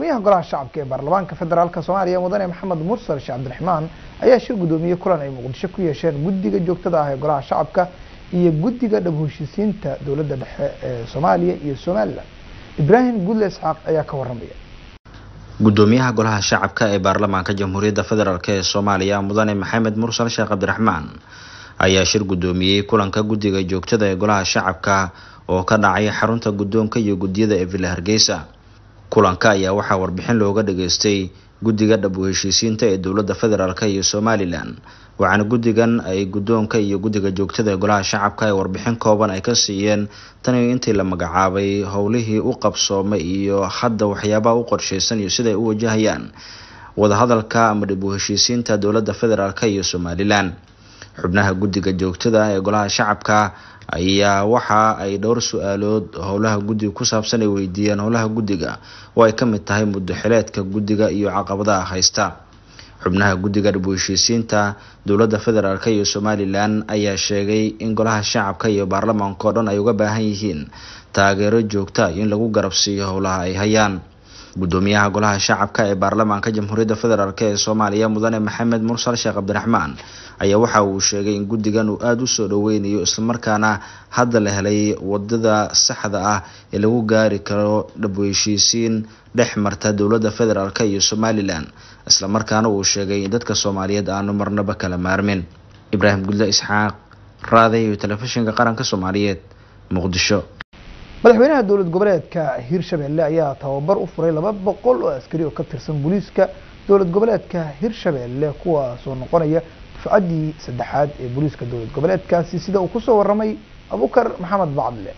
gudoomiyaha golaha shacabka ee baarlamaanka federaalk soomaaliya mudane maxamed mursal sheekh cabdiraxmaan ayaa shir gudoomiyey kulan ay muqdisho ku yeesheen guddiga joogtada ah ee golaha shacabka iyo guddiga dhab heshiisiinta dowladda dhexe ee soomaaliya iyo somalilan ibraahim gudle isxaaq ayaa ka waramaya gudoomiyaha golaha shacabka ee baarlamaanka jamhuuriyadda federaalk ee soomaaliya mudane maxamed mursal sheekh cabdiraxmaan ayaa shir gudoomiyey kulanka guddiga joogtada ee golaha shacabka oo ka dhacay xarunta guddoonka iyo guddiyada ee villa hargeysa kulanka ayaa waxaa warbixin looga dhageystay guddiga dhab u heshiisiinta ee dowladda federaalk iyo somalilan waxaana guddigan ay guddoonka iyo guddiga joogtada ee golaha shacabka ay warbixin kooban ay ka siiyeen tani intii la magacaabay howlihii u qabsoomay iyo hadda waxyaabaha u qorsheysan iyo siday u wajahayaan wadahadalka ama dhab u heshiisiinta dowladda federaalk iyo somalilan xubnaha guddiga joogtada ee golaha shacabka ayaa waxa ay dhowr su-aalood howlaha guddiga ku saabsan ay weydiiyeen howlaha guddiga oo ay ka mid tahay muddo xileedka guddiga iyo caqabadaha haysta xubnaha guddiga dhab u heshiisiinta dowladda federaalk iyo somalilan ayaa sheegay in golaha shacabka iyo baarlamaanka oo dhan ay uga baahan yihiin taageero joogta in lagu garabsiiyo howlaha ay hayaan gudoomiyaha golaha shacabka ee baarlamaanka jamhuuriyadda federaalk ee soomaaliya mudane maxamed mursal sheekh cabdiraxmaan ayaa waxa uu sheegay in guddigan uu aada u soo dhoweynayo islamarkaana hadda la helay wadada saxda ah ee lagu gaari karo dhab u heshiisiin dhex marta dowladda federaalk iyo somalilan islamarkaana uu sheegay in dadka soomaaliyeed aanu marnaba kala maarmin ibraahim gudle isxaaq raaday iyo telefishinka qaranka soomaaliyeed muqdisho madaxweynaha dowlad goboleedka hirshabelle ayaa tababar u furay laba boqol oo askari oo ka tirsan booliiska dowlad goboleedka hirshabelle kuwaasoo noqonaya dufcaddii saddexaad ee booliiska dowlad goboleedkaasi sida uu kusoo waramay abukar maxamed bacdle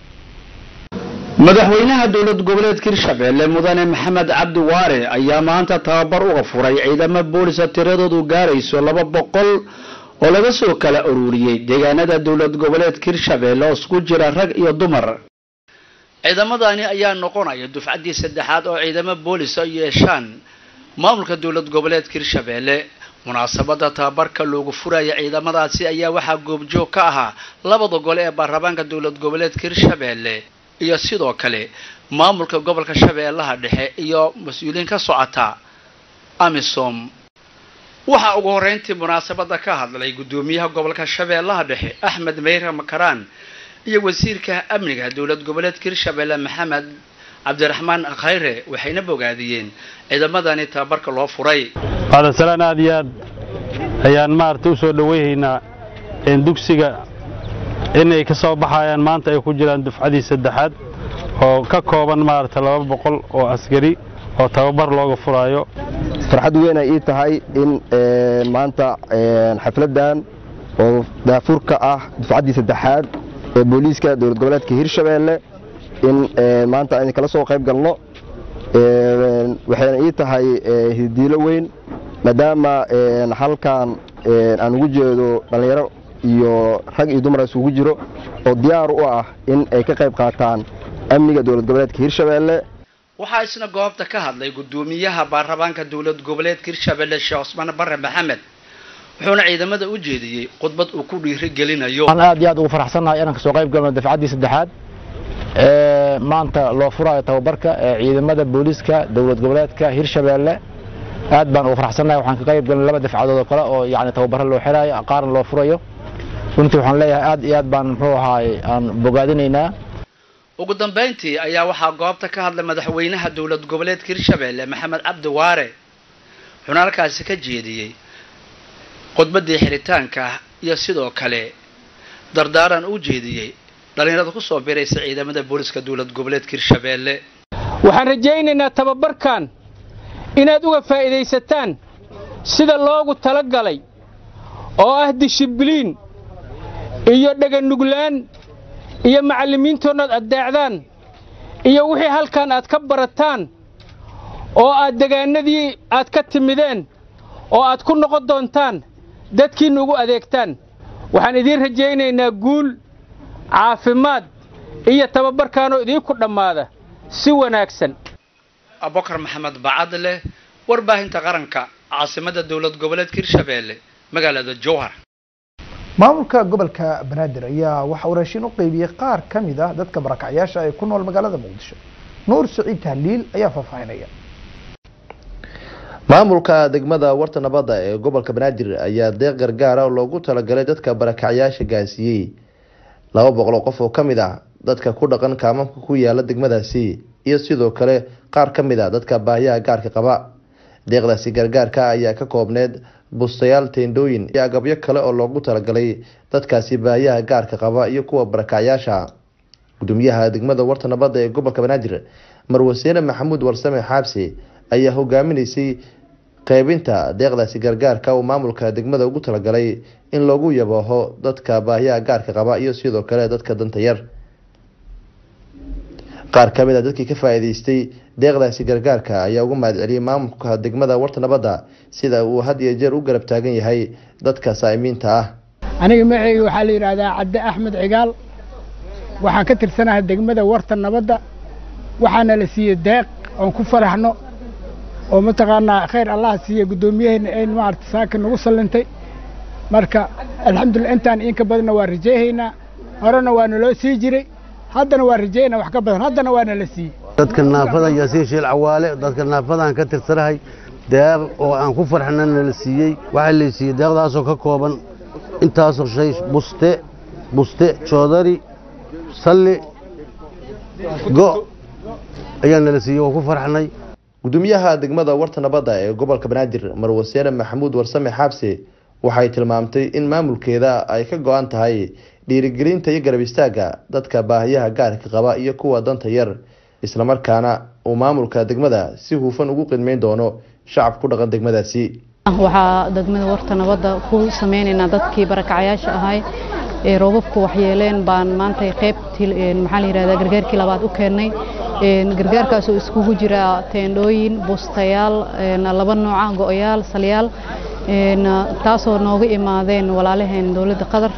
madaxweynaha dowlad goboleedka hirshabelle mudane maxamed cabdi waare ayaa maanta tababar uga furay ciidamo boolisa tiradoodu gaarayso laba boqol oo laga soo kala ururiyey deegaanada dowlad goboleedka hirshabelle oo isku jira rag iyo dumar ciidamadani ayaa noqonaya dufcaddii saddexaad oo ciidamo boolisa yeeshaan maamulka dowlad goboleedka hirshabelle munaasabada tababarka loogu furaya ciidamadaasi ayaa waxaa goobjoog ka ahaa labada gole ee baarlamaanka dowlad goboleedka hirshabelle iyo sidoo kale maamulka gobolka shabeellaha dhexe iyo mas-uuliyiin ka socota amisom waxaa ugu horreyntii munaasabada ka hadlay guddoomiyaha gobolka shabeellaha dhexe axmed meyra makaraan iyo wasiirka amniga dowlad goboleedka hirshabelle maxamed cabdiraxmaan khayre waxayna bogaadiyeen ciidamadani tababarka loo furay bacdasalaan aad iyo aad ayaan maaragtay u soo dhoweyhaynaa dugsiga inay ka soo baxayaan maanta ay ku jiraan dufcadii saddexaad oo ka kooban maaragtay laba boqol oo askari oo tababar looga furaayo farxad weyn ay ii tahay in maanta xafladdan oo daafurka ah dufcaddii saddexaad ee booliiska dowlad goboleedka hirshabelle in maanta aynu kala soo qayb galno waxayna ii tahay hidiilo weyn maadaama halkan aan ugu jeedo dhallinyaro iyo rag iyo dumar isugu jiro oo diyaar u ah in ay ka qayb qaataan amniga dowlad goboleedka hirshabelle waxaa isna goobta ka hadlay guddoomiyaha baarlamaanka dowlad goboleedka hirshabelle sheekh cusmaan bare maxamed wuxuuna ciidamada u jeediyey khudbad uu ku dhiiri gelinayo waxaan aad iyo aad ugu faraxsannahay inaan kasoo qayb galno dafcaddii saddexaad ee maanta loo furayo tababarka ee ciidamada booliiska dowlad goboleedka hirshabelle aad baan ugu faraxsannahay waxaan ka qayb galnay laba dafcadood oo kale oo yacni tababaro loo xirayo qaarna loo furayo runtii waxaan leeyahay aad iyo aad baan muxuu ahaay aan bogaadinaynaa ugu dambayntii ayaa waxaa goobta ka hadlay madaxweynaha dowlad goboleedka hirshabelle maxamed cabdi waare wuxuuna halkaasi ka jeediyey khudbaddii xiritaanka iyo sidoo kale dardaaran u jeediyey dhallinyarada ku soo biraysa ciidamada booliska dowlad goboleedka hirshabelle waxaan rajaynaynaa tababarkan inaad uga faa'iidaysataan sida loogu tala galay oo ah dishibliin iyo dheganuglaan iyo macallimiintoonnaad addeecdaan iyo wixii halkan aad ka barataan oo aad degaanadii aad ka timideen oo aad ku noqon doontaan dadkiinna ugu adeegtaan waxaan idiin rajaynaynaa guul caafimaad iyo tababarkaanoo idiinku dhammaada si wanaagsan abubakar maxamed bacadle warbaahinta qaranka caasimadda dowlad goboleedka hirshabelle magaalada jowhar maamulka gobolka banaadir ayaa waxa uu raashin u qeybiyey qaar ka mid ah dadka barakacyaasha ee ku nool magaalada muqdisho nuur siciid tahliil ayaa faahfaahinaya maamulka degmada warta nabadda ee gobolka banaadir ayaa deeq gargaara oo loogu talagalay dadka barakacyaasha gaarsiiyey laba boqol oo qof oo kamid ah dadka ku dhaqan kaamamka ku yaala degmadaasi iyo sidoo kale qaar ka mid a dadka baahiyaha gaarka qaba deeqdaasi gargaarka ayaa ka koobneed bustayaal teendhooyin iyo agabyo kale oo loogu talagalay dadkaasi baahiyaha gaarka qaba iyo kuwa barakacyaasha gudoomiyaha degmada warta nabadda ee gobolka banaadir marwaseene maxamuud warsame xaabsi ayaa hogaaminaysay qeybinta deeqdaasi gargaarka uu maamulka degmada ugu talagalay in loogu yabooho dadka baahiyaha gaarka qaba iyo sidoo kale dadka danta yar qaar kamid a dadkii ka faa-iideystay deeqdaasi gargaarka ayaa ugu mahadceliyay maamulka degmada warta nabadda sida uu had iyo jeer u garab taagan yahay dadka saa'imiinta ah aniga magacayga waxaa la yidhaahdaa cabdi axmed cigaal waxaan ka tirsanahay degmada warta nabadda waxaana la siiyey deeq oon ku faraxno oo mataqaanaa khayr allah siiye guddoomiyaheena ayn maarata saaka nagu sallintay marka alxamdulillah intaan inka badanna waa rajayhaynaa horena waa naloo sii jiray haddana waa rajaynaa wax ka badan haddana waa nala siiyey dadka naafada yaasiin shiil cawaale dadka naafadaan ka tirsanahay deeq oo aan ku farxna nala siiyey waxaa la siiyey deeqdaasoo ka kooban intaasoo shay buste buste joodari salli go ayaa nala siiyey waa ku farxnay gudoomiyaha degmada warta nabadda ee gobolka banaadir marwaseene maxamuud warsame xaabse waxay tilmaamtay in maamulkeeda ay ka go-an tahay dhiirigelinta iyo garab istaagga dadka baahiyaha gaarka qaba iyo kuwa danta yar islamarkaana uu maamulka degmada si hufan ugu qidmeyn doono shacab ku dhaqan degmadaasi waxaa degmada warta nabadda ku sameynaynaa dadkii barakacyaasha ahay ee roobabku waxyeeleen baan maanta qeybtii maxaa la yidhahdaa gargaarkii labaad u keennay gargaarkaasoo iskugu jira teendhooyin bustayaal laba nooca go-yaal salyaal taasoo nooga imaadeen walaalaheen dowladda qatar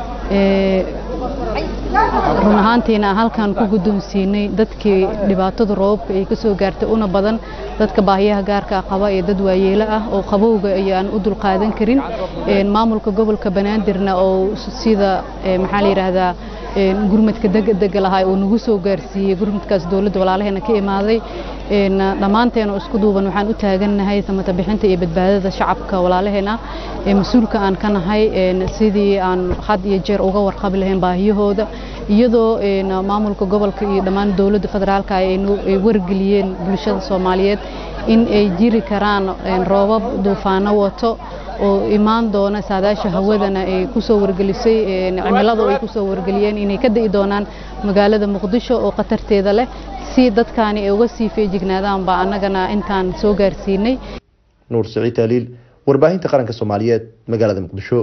run ahaantiina halkan ku guddoonsiinay dadkii dhibaatada roobabka ay ka soo gaartay una badan dadka baahiyaha gaarka qaba ee dad waayeelo ah oo qabowga ayaan u dulqaadan karin maamulka gobolka banaadirna oo sida maxaa la yidhaahdaa gurmadka degdega lahaa uu nagu soo gaarsiiyey gurmadkaas dowladda walaalaheena ka imaaday dhammaanteena isku duuban waxaan u taagannahay samata bixinta iyo badbaadada shacabka walaalaheena mas-uulka aan ka nahay sidii aan had iyo jeer uga warqabi lahayn baahiyahooda iyadoo maamulka gobolka iyo dhammaan dowladda federaalka ay wargeliyeen bulshada soomaaliyeed in ay jiri karaan roobab duufaano wato oo imaan doona saadaasha hawadana ay kusoo wargelisay cimilada ay kusoo wargeliyeen inay ka da'i doonaan magaalada muqdisho oo khatarteeda leh si dadkaani ay uga sii feejignaadaan baa annagana intaan soo gaarsiinay nuur siciid taaliil warbaahinta qaranka soomaaliyeed magaalada muqdisho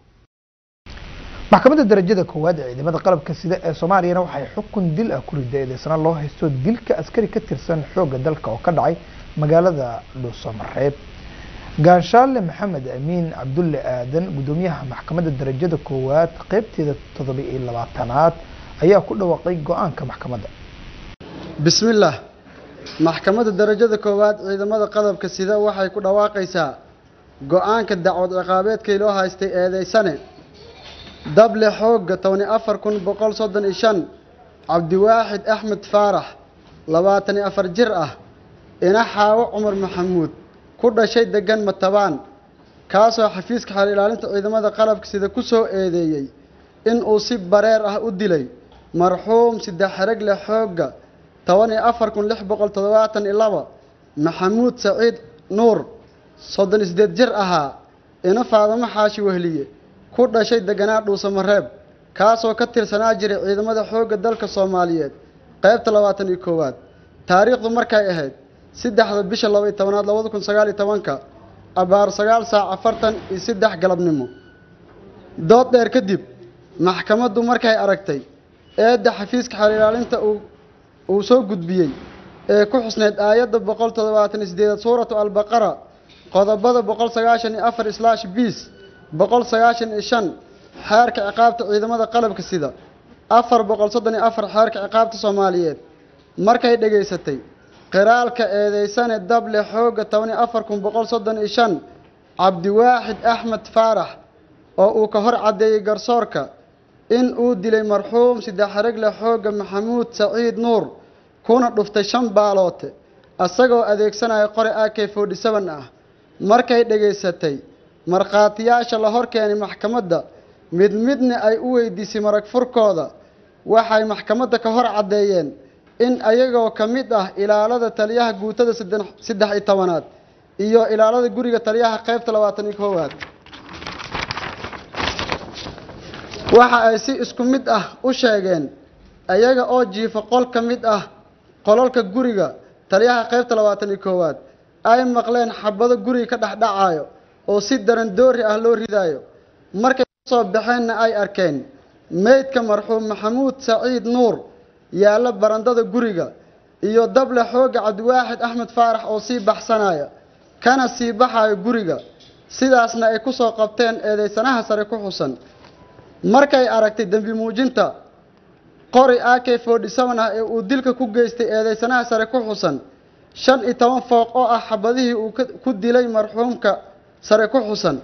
maxkamadda darajada koowaad ee ciidamada qalabka sida ee soomaaliyana waxay xukun dil ah ku riday eedeysana loo haysto dilka askari ka tirsan xoogga dalka oo ka dhacay magaalada dhuusamareeb gaanshaale maxamed amiin cabdulle aadan gudoomiyaha maxkamadda darajada koowaad qeybteeda toddoba iyo labaatanaad ayaa ku dhawaaqay go-aanka maxkamadda bismillaah maxkamadda darajada koowaad ciidamada qalabka sida waxay ku dhawaaqaysaa go-aanka dacwad ciqaabeedkii loo haystay eedeysane dable xoogga tobani afar kun boqol soddon iyo shan cabdiwaaxid axmed faarax labaatan iyo afar jir ah ina xaawo cumar maxamuud ku dhashay degan matabaan kaasoo xafiiska xeer ilaalinta ciidamada qalabka sida ku soo eedeeyey in uu si bareer ah u dilay marxuum saddex xereg leh xoogga toban iyo afar kun lix boqol toddobaatan iyo laba maxamuud saciid nuur soddon iyo siddeed jir ahaa ina faadamo xaashi wehliye ku dhashay deganaa dhuusamareeb kaasoo ka tirsanaa jiray ciidamada xoogga dalka soomaaliyeed qaybta labaatan iyo koowaad taariikhdu markay ahayd saddexda bisha laba iyo tobanaad labada kun sagaal iyo tobanka abaar sagaal saac afartan iyo saddex galabnimo dood dheer kadib maxkamaddu markay aragtay eedda xafiiska xeer ilaalinta uu uu soo gudbiyey ee ku xusneyd aayadda boqol toddobaatan iyo sideedaad suuratu albaqara qodobada boqol sagaashan iyo afar islaash biis boqol sagaashan iyo shan xeerka ciqaabta ciidamada qalabka sida afar boqol soddon iyo afar xeerka ciqaabta soomaaliyeed markay dhegaysatay qiraalka eedeysane dable xoogga toban iyo afar kun boqol soddon iyo shan cabdiwaaxid axmed faarax oo uu ka hor caddeeyey garsoorka in uu dilay marxuum saddex xeregle xoogga maxamuud saciid nuur kuna dhuftay shan baaloote isagoo adeegsanaya qore a k forty seven ah markay dhegaysatay markhaatiyaasha la hor keenay maxkamadda mid midna ay u weydiisay marag furkooda waxay maxkamadda ka hor caddeeyeen in ayagoo ka mid ah ilaalada taliyaha guutada saddex iyo tobanaad iyo ilaalada guriga taliyaha qaybta labaatan iyo koowaad waxa ay si isku mid ah u sheegeen ayaga oo jiifa qol ka mid ah qolalka guriga taliyaha qaybta labaatan iyo koowaad ay maqleen xabado guriga ka dhexdhacayo oo si daran doori ah loo ridaayo markay kasoo baxeenna ay arkeen meydka marxuum maxamuud saciid nuur yaalla barandada guriga iyo dable xooga cabdiwaaxid axmed faarax oo sii baxsanaya kana sii baxayo guriga sidaasna ay ku soo qabteen eedeysanaha sare ku xusan markay aragtay dembi muujinta qori a k forty seven ah ee uu dilka ku geystay eedeysanaha sare ku xusan shan iyo toban fooq oo ah xabadihii uu ku dilay marxuumka sare ku xusan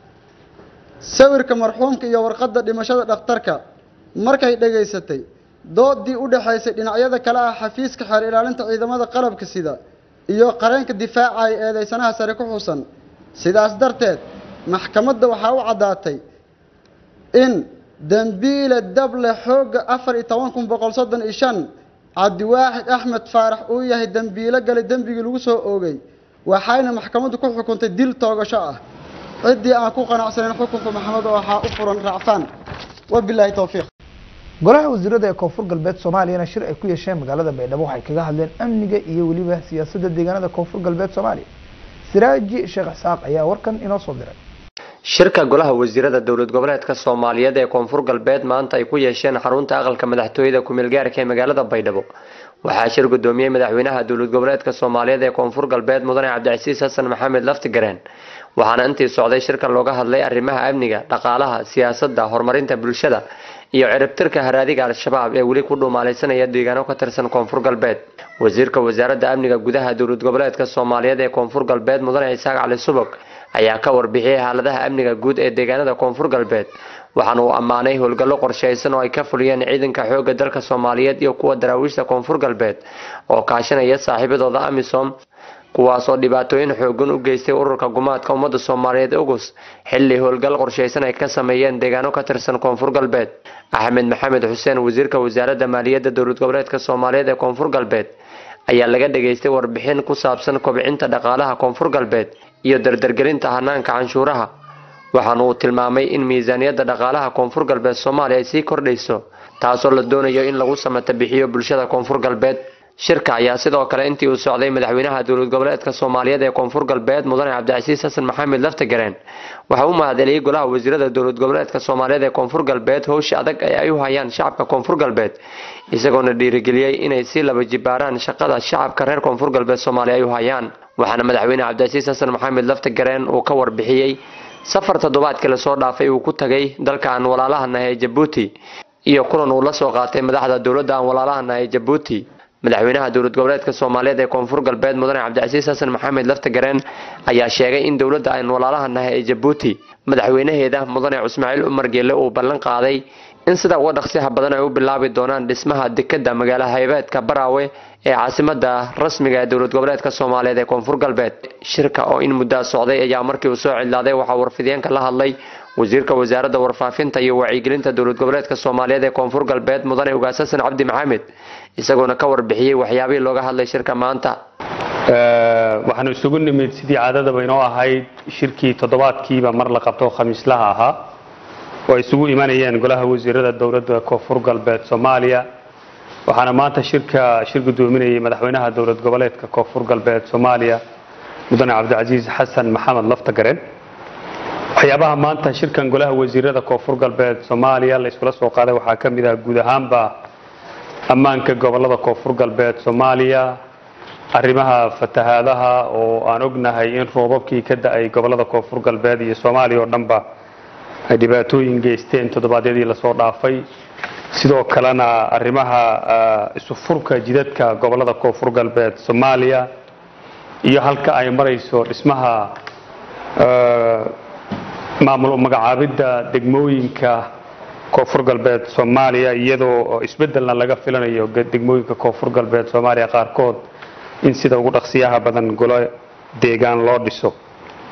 sawirka marxuumka iyo warqadda dhimashada dhakhtarka markay dhegaysatay doodii u dhexaysay dhinacyada kale ah xafiiska xeer ilaalinta ciidamada qalabka sida iyo qareenka difaacaya eedeysanaha sare ku xusan sidaas darteed maxkamadda waxaa u caddaatay in dembiile dable xoogga afar iyo toban kun boqol soddon iyo shan cabdiwaaxid axmed faarax uu yahay dembiilo galay dembigii lagu soo oogay waxayna maxkamaddu ku xukuntay dil toogasho ah ciddii aan ku qanacsanayn xukunka maxamed waxaa u furan raacfaan wabilaahi towfiiq golaha wasiirada ee koonfur galbeed soomaaliyana shir ay ku yeesheen magaalada baydhabo waxay kaga hadleen amniga iyo weliba siyaasadda deegaanada koonfur galbeed soomaaliya siraaji sheekh isxaaq ayaa warkan inoo soo diray shirka golaha wasiirada dowlad goboleedka soomaaliyeed ee koonfur galbeed maanta ay ku yeesheen xarunta aqalka madaxtooyada ku-meelgaarka ee magaalada baydhabo waxaa shir gudoomiyey madaxweynaha dowlad goboleedka soomaaliyeed ee koonfur galbeed mudane cabdicasiis xasan maxamed laftigareen waxaana intii socday shirkan looga hadlay arrimaha amniga dhaqaalaha siyaasadda horumarinta bulshada iyo ciribtirka haraadiga al-shabaab ee weli ku dhuumaalaysanaya deegaano ka tirsan koonfur galbeed wasiirka wasaaradda amniga gudaha dowlad goboleedka soomaaliyeed ee koonfur galbeed mudane isaaq cali subag ayaa ka warbixiyey xaaladaha amniga guud ee deegaanada koonfur galbeed waxaana uu ammaanay howlgallo qorshaysan oo ay ka fuliyeen ciidanka xoogga dalka soomaaliyeed iyo kuwa daraawiishta koonfur galbeed oo kaashanaya saaxiibadooda amisom kuwaasoo dhibaatooyin xoogan u geystay ururka gumaadka ummadda soomaaliyeed ogus xilli howlgal qorshaysan ay ka sameeyeen deegaano ka tirsan koonfur galbeed axmed maxamed xuseen wasiirka wasaaradda maaliyadda dowlad goboleedka soomaaliyeed ee koonfur galbeed ayaa laga dhageystay warbixin ku saabsan kobcinta dhaqaalaha koonfur galbeed iyo dardargelinta hanaanka canshuuraha waxaana uu tilmaamay in miisaaniyadda dhaqaalaha koonfur galbeed soomaaliya ay sii kordhayso taasoo la doonayo in lagu samata bixiyo bulshada koonfur galbeed shirka ayaa sidoo kale intii uu socday madaxweynaha dowlad goboleedka soomaaliyeed ee koonfur galbeed mudane cabdicasiis xasan maxamed laftagareen waxa uu mahadceliyey golaha wasiirada dowlad goboleedka soomaaliyeed ee koonfur galbeed howsha adag ee ay u hayaan shacabka koonfur galbeed isagoona dhiirigeliyey inay sii laba jibaaraan shaqada shacabka reer koonfur galbeed soomaaliya ay u hayaan waxaana madaxweyne cabdicasiis xasan maxamed laftagareen uu ka warbixiyey safar toddobaadkii lasoo dhaafay uu ku tagay dalka aan walaalahana ee jabuuti iyo kulan uu la soo qaatay madaxda dowladda aan walaalahana ee jabuuti madaxweynaha dowlad goboleedka soomaaliyeed ee koonfur galbeed mudane cabdicasiis xasan maxamed laftagareen ayaa sheegay in dowladda aan walaalahanahay ee jabuuti madaxweynaheeda mudane cusmaaciil umar geelle uu ballan qaaday in sida uga dhaqsiyaha badan ay u bilaabi doonaan dhismaha dekadda magaala haybeedka baraawe ee caasimada rasmiga ee dowlad goboleedka soomaaliyeed ee koonfur galbeed shirka oo in muddaa socday ayaa markii uu soo cidlaaday waxaa warfideenka la hadlay wasiirka wasaaradda warfaafinta iyo wacyigelinta dowlad goboleedka soomaaliyeed ee koonfur galbeed mudane ugaas xasan cabdi maxamed isagoona ka warbixiyey waxyaabihii looga hadlay shirka maanta waxaanu isugu nimid sidii caadadaba inoo ahayd shirkii toddobaadkiiba mar la qabto khamiislaha ahaa oo ay isugu imanayeen golaha wasiirada dowladda koonfur galbeed soomaaliya waxaana maanta shirka shir gudoominayay madaxweynaha dowlad goboleedka koonfur galbeed soomaaliya mudane cabdicasiis xasan maxamed laftagaren waxyaabaha maanta shirkan golaha wasiirada koonfur galbeed soomaaliya la iskula soo qaaday waxaa ka mid ah guud ahaanba ammaanka gobolada koonfur galbeed soomaaliya arrimaha fatahaadaha oo aan ognahay in roobabkii ka da-ay gobolada koonfur galbeed iyo soomaaliya oo dhanba ay dhibaatooyin geysteen toddobaadyadii lasoo dhaafay sidoo kalena arrimaha isu furka jidadka gobolada koonfur galbeed soomaaliya iyo halka ay marayso dhismaha maamul magacaabidda degmooyinka koonfur galbeed soomaaliya iyadoo isbedelna laga filanayo degmooyinka koonfur galbeed soomaaliya qaarkood in sida ugu dhaqsiyaha badan golo deegaan loo dhiso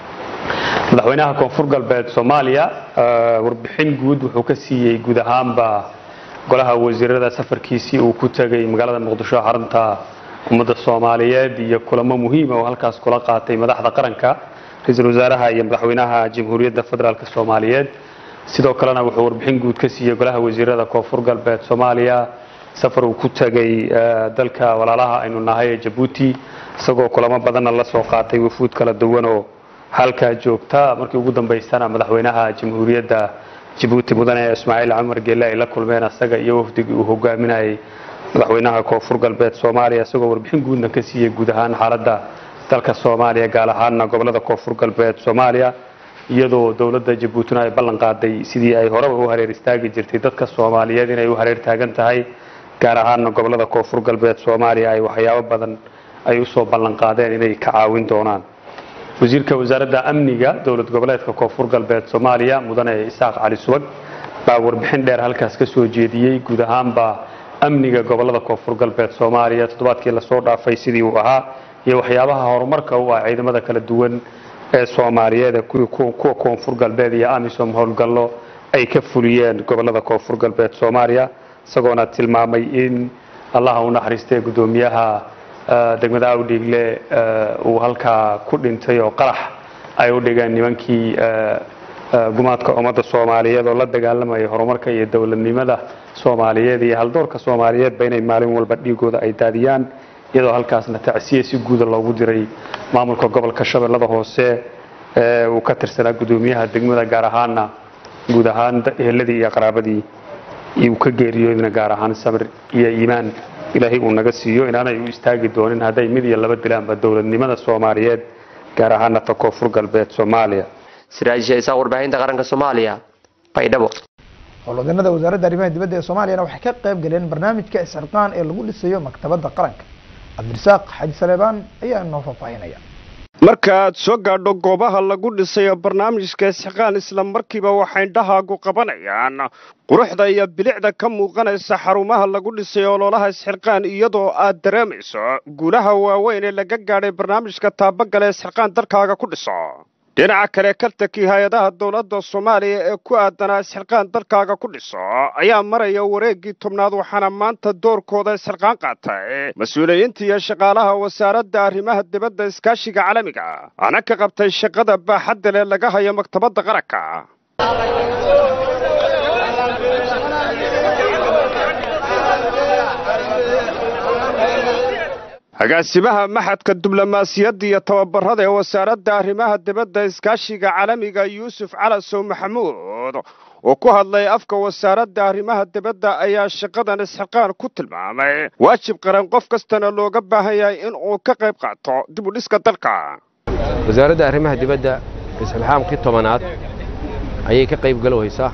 madaxweynaha koonfur galbeed soomaaliya warbixin guud wuxuu ka siiyey guud ahaanba golaha wasiirada safarkiisii uu ku tegay magaalada muqdisho xarunta ummadda soomaaliyeed iyo kulamo muhiima oo halkaas kula qaatay madaxda qaranka ra-iisul wasaaraha iyo madaxweynaha jamhuuriyadda federaalk soomaaliyeed sidoo kalena wuxuu warbixin guud ka siiyey golaha wasiirada koonfur galbeed soomaaliya safar uu ku tegay dalka walaalaha aynu nahay ee jabuuti isagoo kulamo badanna la soo qaatay wufuud kala duwan oo halkaa joogta markii ugu dambaysana madaxweynaha jamhuuriyadda jabuuti mudane ismaaciil cumar geelle ay la kulmeen asaga iyo wafdigii uu hogaaminayay madaxweynaha koonfur galbeed soomaaliya isagoo warbixin guudna ka siiyey guud ahaan xaaladda dalka soomaaliya gaar ahaana gobolada koonfur galbeed soomaaliya iyadoo dowladda jabuutina ay ballan qaaday sidii ay horeba u hareer istaagi jirtay dadka soomaaliyeed inay u hareer taagan tahay gaar ahaana gobolada koonfur galbeed soomaaliya ay waxyaabo badan ay usoo ballan qaadeen inay ka caawin doonaan wasiirka wasaaradda amniga dowlad goboleedka koonfur galbeed soomaaliya mudane isaaq cali subag baa warbixin dheer halkaas ka soo jeediyey guud ahaanba amniga gobolada koonfur galbeed soomaaliya toddobaadkii lasoo dhaafay sidii uu ahaa iyo waxyaabaha horumarka u ah ciidamada kala duwan ee soomaaliyeed ee kuwa koonfur galbeed iyo amisom howlgallo ay ka fuliyeen gobolada koonfur galbeed soomaaliya isagoona tilmaamay in allaha u naxariistay guddoomiyaha degmada awdhiigle uu halkaa ku dhintay oo qarax ay u dhigeen nimankii gumaadka ummadda soomaaliyeed oo la dagaalamaya horumarka iyo dowladnimada soomaaliyeed iyo haldoorka soomaaliyeedba inay maalin walba dhiigooda ay daadiyaan iyadoo halkaasna tacsiye si guuda loogu diray maamulka gobolka shabeellada hoose ee uu ka tirsanaa guddoomiyaha degmada gaar ahaana guud ahaan eheladii iyo qaraabadii uu ka geeriyoodina gaar ahaan samir iyo iimaan ilaahay uu naga siiyo inaanay u istaagi doonin hadday mid iyo laba dilaanba dowladnimada soomaaliyeed gaar ahaana ta koonfur galbeed soomaaliya siraajisha isaaq warbaahinta qaranka soomaaliya baydhabo howlwadanada wasaaradda arrimaha dibadda ee soomaaliyana waxay ka qayb galeen barnaamijka isxilqaan ee lagu dhisayo maktabadda qaranka cabdirasaaq xaji saleebaan ayaa inoo faahfaahinaya markaaad soo gaadho goobaha lagu dhisayo barnaamijka isxiqaan isla markiiba waxay indhahaagu qabanayaan quruxda iyo bilicda ka muuqanaysa xarumaha lagu dhisayo ololaha isxilqaan iyadoo aad dareemayso guulaha waaweyn ee laga gaadhay barnaamijka taabagala isxilqaan dalkaaga ku dhiso dhinaca kale kartankii hay-adaha dowladda soomaaliya ee ku aadanaa isxilqaan dalkaaga ku dhiso ayaa maraya wareeggii tobnaad waxaana maanta doorkooda isxilqaan qaatay mas-uuliyiinta iyo shaqaalaha wasaaradda arrimaha dibadda iskaashiga caalamiga ana ka qabtay shaqada baaxadda leh laga hayo maktabadda qaranka agaasimaha maxadka diblomaasiyadda iyo tababarada ee wasaaradda arrimaha dibadda iskaashiga caalamiga yuusuf calasow maxamuud oo ku hadlay afka wasaaradda arrimaha dibadda ayaa shaqadan isxiqaan ku tilmaamay waajib qaran qof kastana looga baahan yahay in uu ka qayb qaato dib u dhiska dalka wasaaradda arrimaha dibadda isxilxaamkii tobanaad ayay ka qayb galowaysaa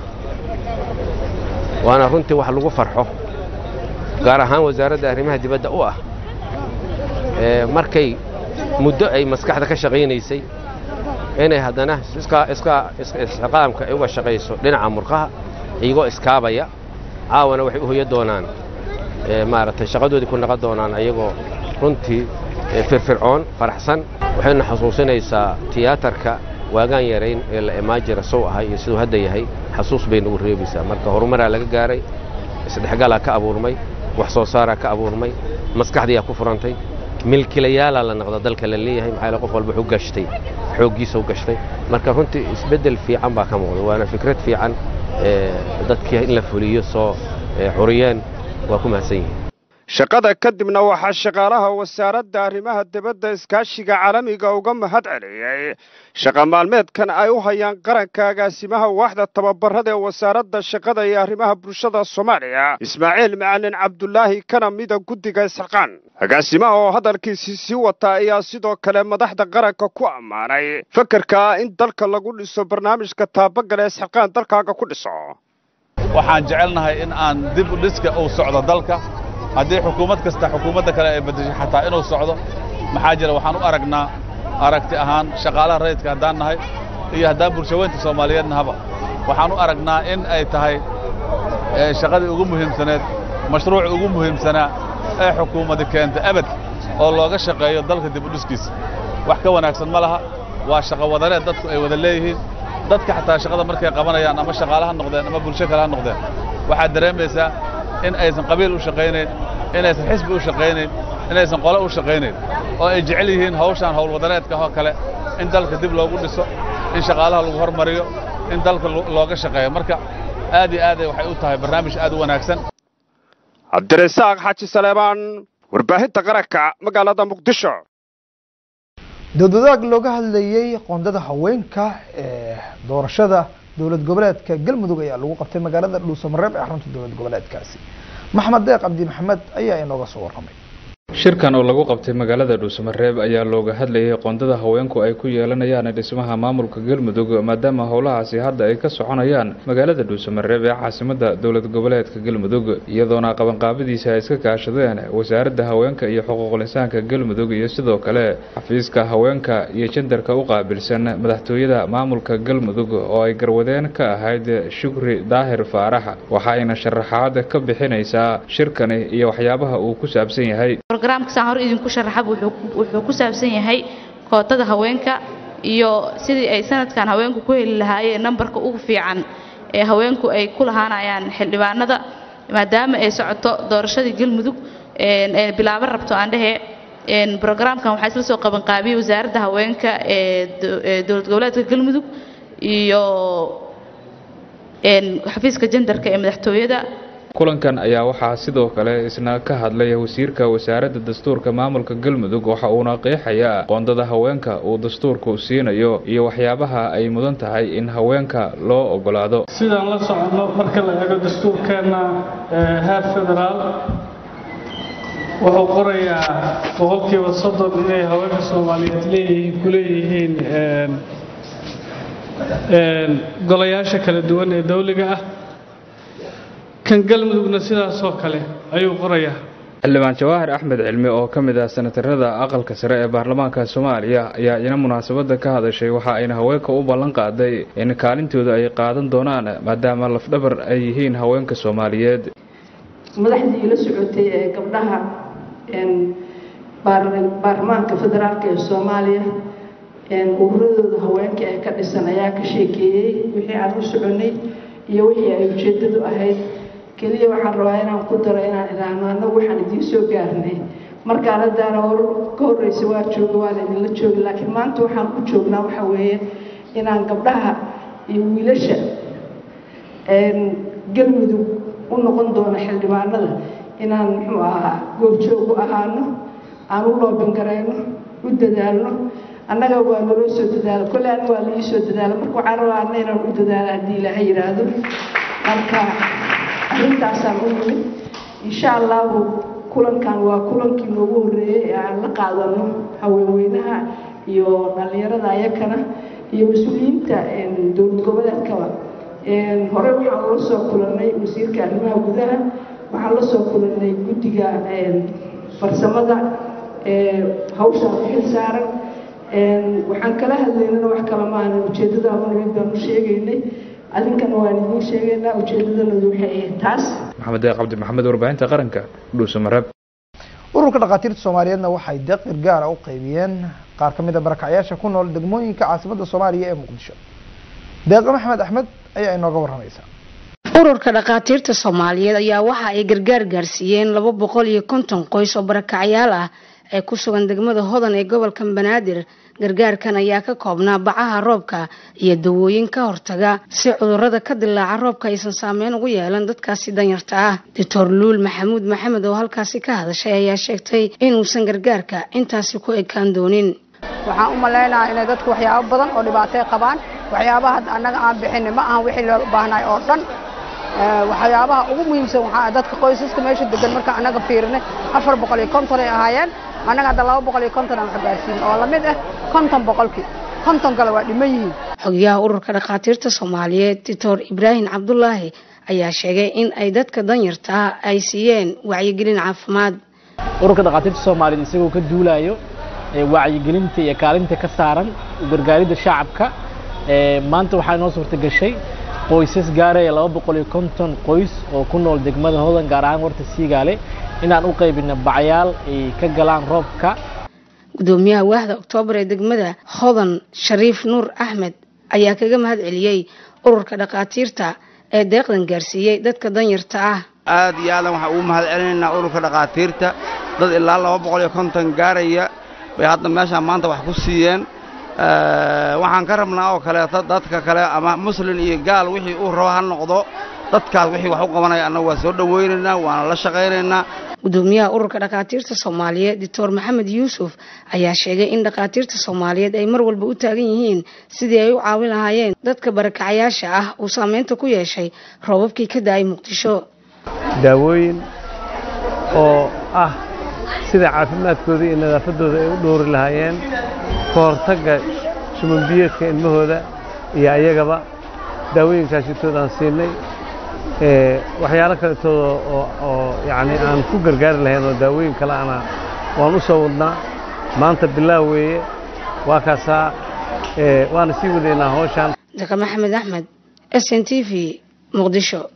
waana runtii wax lagu farxo gaar ahaan wasaaradda arrimaha dibadda u ah markay muddo ay maskaxda ka shaqaynaysay inay haddana isxiqaamka uga shaqayso dhinaca murqaha iyagoo iskaabaya caawana waxay u hoya doonaan maaragtay shaqadoodii ku naqon doonaan ayagoo runtii firfircoon faraxsan waxayna xusuusinaysaa tiyaatarka waagaan yarayn ee la imaajira sow ahay iyo siduu hadda yahay xasuus bay nagu reebaysaa marka horumaraa laga gaaray isdhexgalaa ka abuurmay wax soo saaraa ka abuurmay maskaxdiyaa ku furantay milkilayaalaa la noqda dalka la leeyahay maxaa qof walba wuxuu gashtay xooggiisa u gashtay marka runtii isbeddel fiican baa ka muuqda waana fikrad fiican dadkii in la fuliyo soo xuriyeen waa ku mahadsan yihiin shaqada kadibna waxaa shaqaalaha wasaaradda arrimaha dibadda iskaashiga caalamiga uga mahad celiyey shaqa maalmeedkan ay u hayaan qaranka agaasimaha waaxda tababarada ee wasaaradda shaqada iyo arrimaha bulshada soomaaliya ismaaciil macalin cabdulaahi kana mida guddiga isxilqaan agaasimaha oo hadalkiisii sii wata ayaa sidoo kale madaxda qaranka ku ammaanay fakarka ah in dalka lagu dhiso barnaamijka taabagala isxilqaan dalkaaga ku dhiso waxaan jecelnahay in aan dib u dhiska uu socdo dalka haddii xukuumad kasta xukuumadda kale ay beddeshay xataa inuu socdo maxaa jira waxaan u aragnaa aragti ahaan shaqaalaha rayidka haddaan nahay iyo haddaan bulshaweynta soomaaliyeed nahaba waxaan u aragnaa in ay tahay shaqadii ugu muhiimsaneed mashruuci ugu muhiimsanaa ee xukuumadda keenta abad oo looga shaqeeyo dalka dib u dhiskiisa wax ka wanaagsan ma laha waa shaqo wadareed dadku ay wada leeyihiin dadka xataa shaqada markay qabanayaan ama shaqaale ha noqdeen ama bulsho kale ha noqdeen waxaad dareemaysaa in aysan qabiil u shaqaynayn inaysan xisbi u shaqaynayn inaysan qole u shaqaynayn oo ay jecel yihiin hawshaan howlwadareedka oo kale in dalka dib loogu dhiso in shaqaalaha lagu hormariyo in dalka looga shaqeeyo marka aad iyo aaday waxay u tahay barnaamij aad u wanaagsan cabdirasaaq xaaji saleebaan warbaahinta qaranka magaalada muqdisho dowdadaag looga hadlayey qoondada haweenka ee doorashada dowlad goboleedka galmudug ayaa lagu qabtay magaalada dhuusamareeb ee xarunta dowlad goboleedkaasi maxmed deeq cabdi maxamed ayaa inooga soo warramay shirkan oo lagu qabtay magaalada dhuusamareeb ayaa looga hadlayay qoondada haweenku ay ku yeelanayaan dhismaha maamulka galmudug maadaama howlahaasi hadda ay ka soconayaan magaalada dhuusamareeb ee caasimada dowlad goboleedka galmudug iyadoona qabanqaabadiisa ay iska kaashadeen wasaaradda haweenka iyo xuquuqul insaanka galmudug iyo sidoo kale xafiiska haweenka iyo jendarka u qaabilsan madaxtooyada maamulka galmudug oo ay garwadeen ka ahayd shukri daahir faarax waxaayna sharaxaad ka bixinaysaa shirkani iyo waxyaabaha uu ku saabsan yahay brograamka saan hore idinku sharaxaba wuxuu ku saabsan yahay kootada haweenka iyo sidii ay sanadkan haweenku ku heli lahaayeen nambarka ugu fiican ee haweenku ay ku lahaanayaan xildhibaanada maadaama ay socoto doorashadii galmudug ee bilaaban rabto aan dhehe brograamkan waxaa isla soo qabanqaabiyey wasaaradda haweenka ee dowlad goboleedka galmudug iyo xafiiska jendarka ee madaxtooyada kulankan ayaa waxaa sidoo kale isna ka hadlay wasiirka wasaaradda dastuurka maamulka galmudug waxa uuna qeexayaa qoondada haweenka uu dastuurku siinayo iyo waxyaabaha ay mudan tahay in haweenka loo ogolaado sidaan la soconno marka la eego dastuurkeenna heer federaal wuxuu qorayaa boqolkiiba soddon inay haweenka soomaaliyeed leeyihiin ku leeyihiin golayaasha kala duwan ee dowliga ah kan galmudugna sidaasoo kale ayuu qorayaa xildhibaan jawaahir axmed cilmi oo ka mid ah senatarada aqalka sare ee baarlamaanka soomaaliya ayaa ina munaasabadda ka hadashay waxa ayna haweenka u ballan qaaday in kaalintooda ay qaadan doonaan maadaama lafdhabar ay yihiin haweenka soomaaliyeed madaxdii la socotay ee gabdhaha baarlamaanka federaalk ee soomaaliya ururadooda haweenka ee ka dhisan ayaa ka sheekeeyey wixii aan u soconay iyo wixii ay ujeedadu ahayd keliya waxaan rabaa inaan ku daro inaan idhaahno annagu waxaan idiin soo gaarnay markaan haddaana hor ka horreysa waa jooga waa laydinla joogi laakiin maanta waxaan u joognaa waxa weeye inaan gabdhaha iyo wiilasha galmudug u noqon doono xildhibaanada inaan muxuu ahaa goobjoog u ahaano aan u loobingarayno u dadaalno annaga waa naloo soo dadaala kolle aniga waa laii soo dadaala marka waxaan rabaa anna inaan u dadaala haddii ilaahay yidhaahdo marka arrintaasaan u nimid insha allahu kulankan waa kulankii noogu horreeyey ee aan la qaadano haweenweynaha iyo dhallinyarada ayakana iyo mas-uuliyiinta dowlad goboleedkaba hore waxaan la soo kulannay wasiirka arrimaha gudaha waxaan la soo kulannay guddiga farsamada hawshaan u xil saaran waxaan kala hadlaynana wax kale maahan ujeeddada amanimid baan u sheegaynay adinkana waan idiin sheegaynaa ujeedadanadu waxay ahayd taas maxamed deeq cabdi maxamed warbaahinta qaranka dhuusamareeb ururka dhakhaatiirta soomaaliyeedna waxay deeq gargaara u qaybiyeen qaar ka mid a barakacyaasha ku nool degmooyinka caasimadda soomaaliya ee muqdisho deeqa maxmed axmed ayaa inooga warramaysa ururka dhakhaatiirta soomaaliyeed ayaa waxa ay gargaar gaarsiiyeen laba boqol iyo konton qoys oo barakacyaal ah ee ku sugan degmada hodan ee gobolka banaadir gargaarkan ayaa ka koobnaa bacaha roobka iyo dawooyin ka hortaga si cudurada ka dilaaca roobka aysan saameyn ugu yeelan dadkaasi danyarta ah doctor luul maxamuud maxamed oo halkaasi ka hadashay ayaa sheegtay inuusan gargaarka intaasi ku ekaan doonin waxaan u malaynayaa inay dadku waxyaabo badan oo dhibaatay qabaan waxyaabaha hadda annaga aan bixin ma ahan wixii loo baahnay oo dhan waxyaabaha ugu muhiimsan waxaa dadka qoysaska meesha degan marka annaga fiirinay afar boqol iyo konton ay ahaayeen annaga hadda laba boqol iyo konton aan wax gaarsiin oo lamid ah konton boqolkii konton kale waa dhiman yihiin xogayaha ururka dhakhaatiirta soomaaliyeed doctor ibraahim cabdulaahi ayaa sheegay in ay dadka danyarta ah ay siiyeen wacyigelin caafimaad ururka dhakhaatiirta soomaaliyeed isagoo ka duulayo wacyigelinta iyo kaalinta ka saaran gargaaridda shacabka maanta waxaa inoo suurta gashay qoysas gaaraya laba boqol iyo konton qoys oo ku nool degmada hodan gaar ahaan warta siigaale inaan u qaybino bacyaal ay ka galaan roobka gudoomiyaha waahda oktoobar ee degmada hodan shariif nuur axmed ayaa kaga mahad celiyey ururka dhakhaatiirta ee deeqdan gaarsiiyey dadka danyarta ah aad iyo aadan waxaan ugu mahad celinaynaa ururka dhakhaatiirta dad ilaa laba boqol iyo konton gaaraya bay hadda meeshaan maanta wax ku siiyeen waxaan ka rabnaa oo kaleeto dadka kale ama muslin iyo gaal wixii uu rabo ha noqdo dadkaas wixii wax u qabanaya annagu waa soo dhowaynaynaa waana la shaqaynaynaa gudoomiyaha ururka dhakhaatiirta soomaaliyeed doctor maxamed yuusuf ayaa sheegay in dhakhaatiirta soomaaliyeed ay mar walba u taagan yihiin sidii ay u caawin lahaayeen dadka barakacayaasha ah uu saameynta ku yeeshay roobabkii ka da-ay muqdisho daawooyin oo ah sida caafimaadkooda iyo nadaafaddooda ay u dhowri lahaayeen ka hortagga shumanbiyeedka ilmahooda iyo ayagaba daawooyinkaasitoodaan siinay waxyaalo kaletooda oo yacni aan ku gargaari lahayn oo daawooyin kale ana waan u soo wadnaa maanta bilaaw weeye waa kaasaa waana sii wadaynaa hawshaan daka maxamed axmed s n t v muqdisho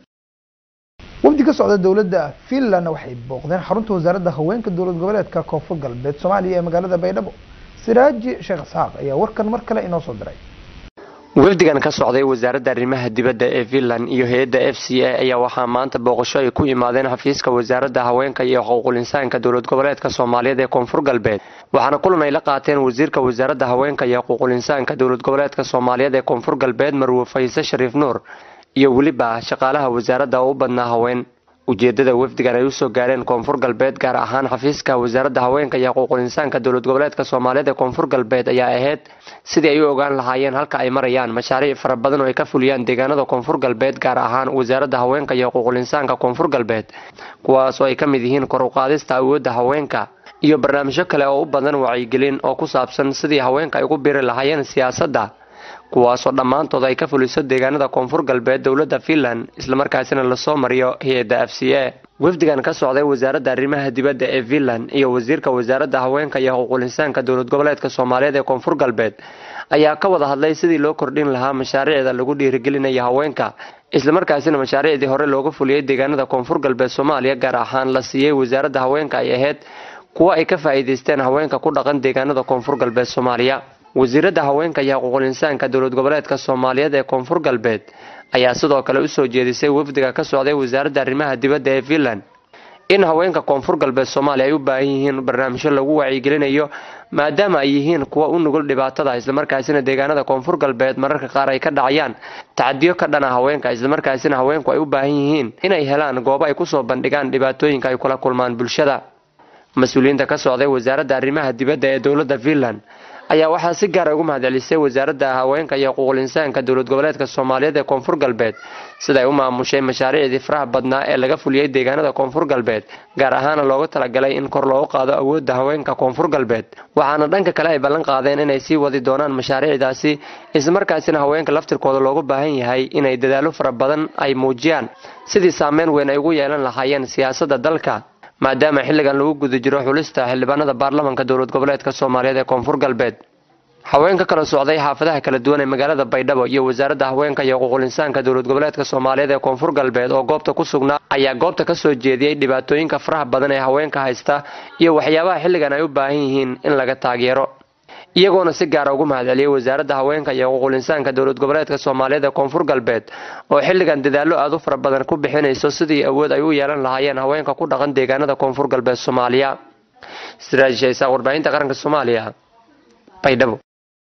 wafdi ka socda dowladda finland waxay booqdeen xarunta wasaaradda haweenka dowlad goboleedka koonfur galbeed soomaaliya ee magaalada baydhabo siraaji sheekh isxaaq ayaa warkan mar kale inoo soo diray wafdigan ka socday wasaaradda arrimaha dibadda ee finland iyo hay-adda f c a ayaa waxaa maanta booqasho ay ku imaadeen xafiiska wasaaradda haweenka iyo xuquuqul insaanka dowlad goboleedka soomaaliyeed ee koonfur galbeed waxaana kulan ay la qaateen wasiirka wasaaradda haweenka iyo xuquuqul insaanka dowlad goboleedka soomaaliyeed ee koonfur galbeed marwe fayse shariif nuur iyo weliba shaqaalaha wasaaradda oo u badnaa haween ujeedada wafdigan ay usoo gaareen koonfur galbeed gaar ahaan xafiiska wasaaradda haweenka iyo xuquuqul insaanka dowlad goboleedka soomaaliyeed ee koonfur galbeed ayaa ahayd sidii ay u ogaan lahaayeen halka ay marayaan mashaariic fara badan oo ay ka fuliyaan deegaanada koonfur galbeed gaar ahaan wasaaradda haweenka iyo xuquuqul insaanka koonfur galbeed kuwaas oo ay ka mid yihiin kor u qaadista awoodda haweenka iyo barnaamijyo kale oo u badan wacyigelin oo ku saabsan sidii haweenka ay ugu biri lahaayeen siyaasadda kuwaasoo dhammaantood ay ka fuliso deegaanada koonfur galbeed dowladda finland islamarkaasina lasoo mariyo hay-adda f c a wafdigan ka socday wasaaradda arrimaha dibadda ee finland iyo wasiirka wasaaradda haweenka iyo xuquuqul insaanka dowlad goboleedka soomaaliyeed ee koonfur galbeed ayaa ka wada hadlay sidii loo kordhin lahaa mashaariicda lagu dhiirigelinayo haweenka islamarkaasina mashaariicdii hore looga fuliyey deegaanada koonfur galbeed soomaaliya gaar ahaan la siiyey wasaaradda haweenka ay ahayd kuwo ay ka faa'iidaysteen haweenka ku dhaqan deegaanada koonfur galbeed soomaaliya wasiiradda haweenka iyo xuquuqul insaanka dowlad goboleedka soomaaliyeed ee koonfur galbeed ayaa sidoo kale usoo jeedisay wafdiga ka socday wasaaradda arrimaha dibadda ee finland in haweenka koonfur galbeed soomaaliya ay u baahan yihiin barnaamijyo lagu wacyigelinayo maadaama ay yihiin kuwa u nugul dhibaatada islamarkaasina deegaanada koonfur galbeed mararka qaar ay ka dhacayaan tacadiyo ka dhana haweenka islamarkaasina haweenku ay u baahan yihiin inay helaan goobo ay kusoo bandhigaan dhibaatooyinka ay kula kulmaan bulshada mas-uuliyiinta ka socday wasaaradda arrimaha dibadda ee dowladda finland ayaa waxaa si gaara ugu mahadcelisay wasaaradda haweenka iyo xuquuqul insaanka dowlad goboleedka soomaaliyeed ee koonfur galbeed siday u maamushay mashaariicdii faraha badnaa ee laga fuliyey deegaanada koonfur galbeed gaar ahaana loogu talagalay in kor loogu qaado awoodda haweenka koonfur galbeed waxaana dhanka kale ay ballan qaadeen inay sii wadi doonaan mashaariicdaasi islamarkaasina haweenka laftirkooda loogu baahan yahay inay dadaallo fara badan ay muujiyaan sidii saameyn weyn ay ugu yeelan lahaayeen siyaasadda dalka maadaama xilligan lagu guda jiro xulista xildhibaanada baarlamanka dowlad goboleedka soomaaliyeed ee koonfur galbeed haweenka kala socday xaafadaha kala duwan ee magaalada baydhabo iyo wasaaradda haweenka iyo xuquuqul insaanka dowlad goboleedka soomaaliyeed ee koonfur galbeed oo goobta ku sugnaa ayaa goobta ka soo jeediyey dhibaatooyinka faraha badan ee haweenka haysta iyo waxyaabaha xilligan ay u baahan yihiin in laga taageero iyagoona si gaara ugu mahadceliyey wasaaradda haweenka iyo xuquuqul insaanka dowlad goboleedka soomaaliyeed ee koonfur galbeed oo xilligan dadaallo aad u fara badan ku bixinayso sidii awood ay u yeelan lahaayeen haweenka ku dhaqan deegaanada koonfur galbeed soomaaliya siraaj shaysaa warbaahinta qaranka soomaaliya baydhabo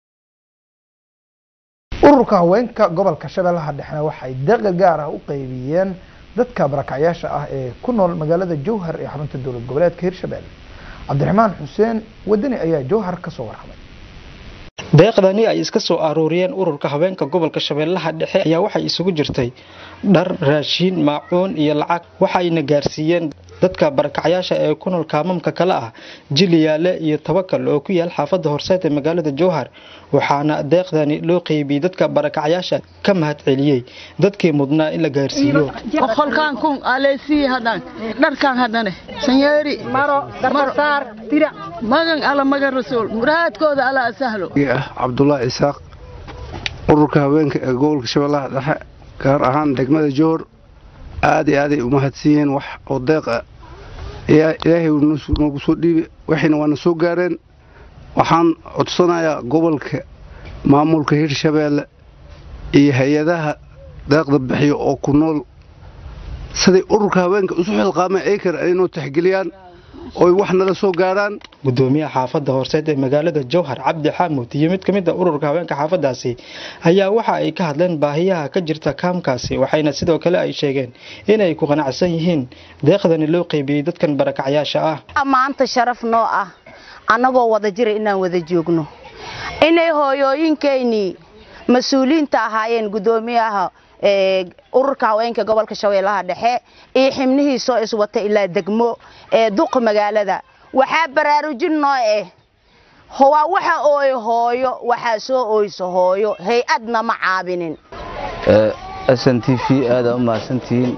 ururka haweenka gobolka shabeellaha dhexna waxay deeqa gaar ah u qeybiyeen dadka barakacyaasha ah ee ku nool magaalada jowhar ee xarunta dowlad goboleedka hirshabelle cabdiraxmaan xuseen wadani ayaa jowhar kasoo warramay deeqdani ay iska soo aruuriyeen ururka haweenka gobolka shabeellaha dhexe ayaa waxay isugu jirtay dhar raashiin maacuun iyo lacag waxayna gaarsiiyeen dadka barakacyaasha ee ku nool kaamamka kale ah jiliyaale iyo tabakal oo ku yaal xaafadda horseed ee magaalada jowhar waxaana deeqdani loo qeybiyey dadka barakacyaasha ka mahad celiyey dadkii mudnaa in la gaarsiiyo boqolkaan kun aleesii hadan dharkaan hadane sanyeeri maro garbasaar tira magan ala magan rasuul muraadkooda ala sahlo ah cabdulaahi isaaq ururka haweenka ee gobolka shabeellaha dhexe gaar ahaan degmada joor aad iyo aaday u mahadsiiyeen wax oo deeqa ilaahay noogu soo dhiibi waxayna waana soo gaareen waxaan codsanayaa gobolka maamulka hirshabeelle iyo hay-adaha deeqda bixiya oo ku nool siday ururka haweenka isu xilqaameen ay kara inuu taxgeliyaan oy wax nala soo gaarhaan gudoomiyaha xaafadda horseed ee magaalada jowhar cabdi xaamud iyo mid ka mid a ururka haweenka xaafadaasi ayaa waxa ay ka hadleen baahiyaha ka jirta kaamkaasi waxayna sidoo kale ay sheegeen inay ku qanacsan yihiin deeqdani loo qeybiyey dadkan barakacyaasha ah maanta sharaf noo ah annagoo wada jira inaan wada joogno inay hooyooyinkeynii mas-uuliyiinta ahaayeen gudoomiyaha ururka haweenka gobolka shabeellaha dhexe iyo xibnihii soo iswata ilaa degmo ee duqa magaalada waxaa baraarujin noo ah waa waxa ooy hooyo waxaa soo ooyso hooyo hay-adna ma caabinin s n t v aada u mahadsantihiin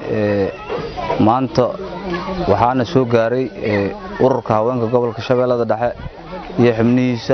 maanta waxaana soo gaaray ururka haweenka gobolka shabeellada dhexe iyo xibnihiisa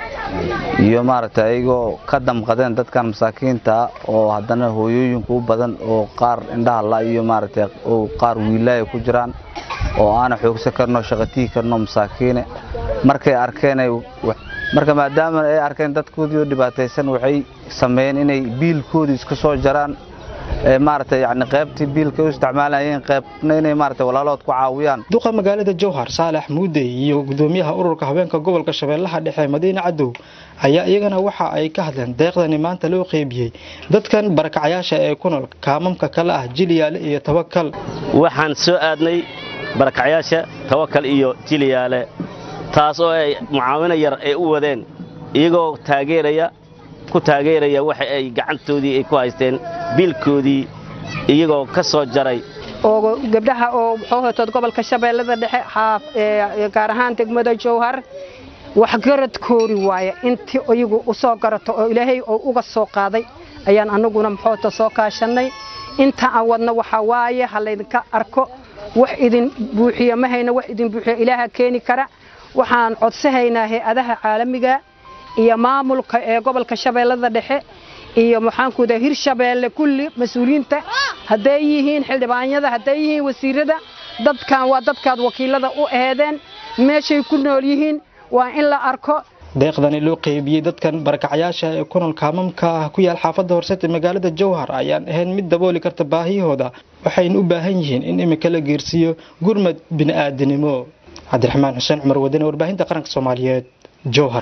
iyo maaragtay ayagoo ka damqadeen dadkan masaakiinta oo haddana hooyooyinku u badan oo qaar indhaha la iyo maaragtay oo qaar wiilaaya ku jiraan oo aana xoogsan karno shaqatihi karno masaakiine markay arkeen marka maadaama ay arkeen dadkoodii oo dhibaataysan waxay sameeyeen inay biilkoodii iska soo jaraan maaragtay yani qaybtii biilka u isticmaalayeen qaybna inay maaragtay walaalood ku caawiyaan duqa magaalada jowhar saalax muudey iyo gudoomiyaha ururka haweenka gobolka shabeellaha dhexe madiine cadow ayaa iyagana waxa ay ka hadleen deeqdani maanta loo qeybiyey dadkan barakacyaasha ee ku nool kaamamka kale ah jiliyaale iyo tawakal waxaan soo aadnay barakacyaasha tawakal iyo jiliyaale taas oo ay mucaawino yar ay u wadeen iyagoo taageeraya ku taageeraya waxa ay gacantoodii ay ku haysteen biilkoodii iyagoo ka soo jaray oo gabdhaha oo muxuu hatood gobolka shabeellada dhexe xaaf gaar ahaan degmada jowhar waxgaradkoori waaye intii iyagu u soo garato oo ilaahay oo uga soo qaaday ayaan annaguna muxuuta soo kaashannay inta aan wadna waxaa waaye ha laydinka arko wax idin buuxiya ma hayna wax idin buuxiya ilaaha keeni kara waxaan codsahaynaa hay-adaha caalamiga iyo maamulka ee gobolka shabeellada dhexe iyo maxaankuda hirshabeelle kulli mas-uuliyiinta hadday yihiin xildhibaanyada hadday yihiin wasiirada dadkan waa dadkaad wakiilada u aheedeen meeshay ku nool yihiin waa in la arko deeqdani loo qeybiyey dadkan barakacyaasha ee ku nool kaamamka ah ku yaal xaafadda horseed ee magaalada jowhar ayaan ahayn mid dabooli karta baahiyahooda waxayna u baahan yihiin in imika la geersiiyo gurmad bini'aadanimo cabdiraxmaan xuseen cumar wadane warbaahinta qaranka soomaaliyeed jowhar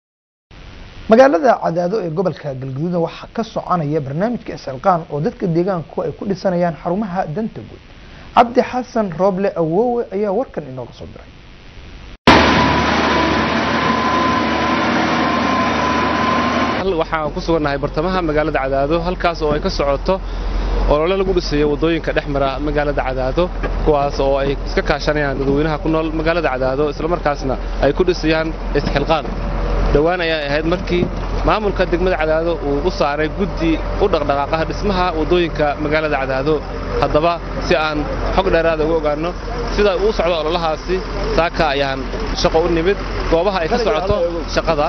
magaalada cadaado ee gobolka galgaduudna waxaa ka soconaya barnaamijka isxilqaan oo dadka deegaanku ay ku dhisanayaan xarumaha danta guud cabdi xasan rooble awowe ayaa warkan inooga soo diray waxaan ku sugannahay bartamaha magaalada cadaado halkaas oo ay ka socoto olole lagu dhisayo waddooyinka dhex mara magaalada cadaado kuwaas oo ay iska kaashanayaan dadweynaha ku nool magaalada cadaado islamarkaasna ay ku dhisayaan isxilqaan dhowaan ayaa ahayd markii maamulka degmada cadaado uu u saaray guddi u dhaqdhaqaaqaha dhismaha waddooyinka magaalada cadaado haddaba si aan xog dheeraada uga ogaanno sida uu socdo ololahaasi saaka ayaan shaqo u nimid goobaha ay ka socoto shaqada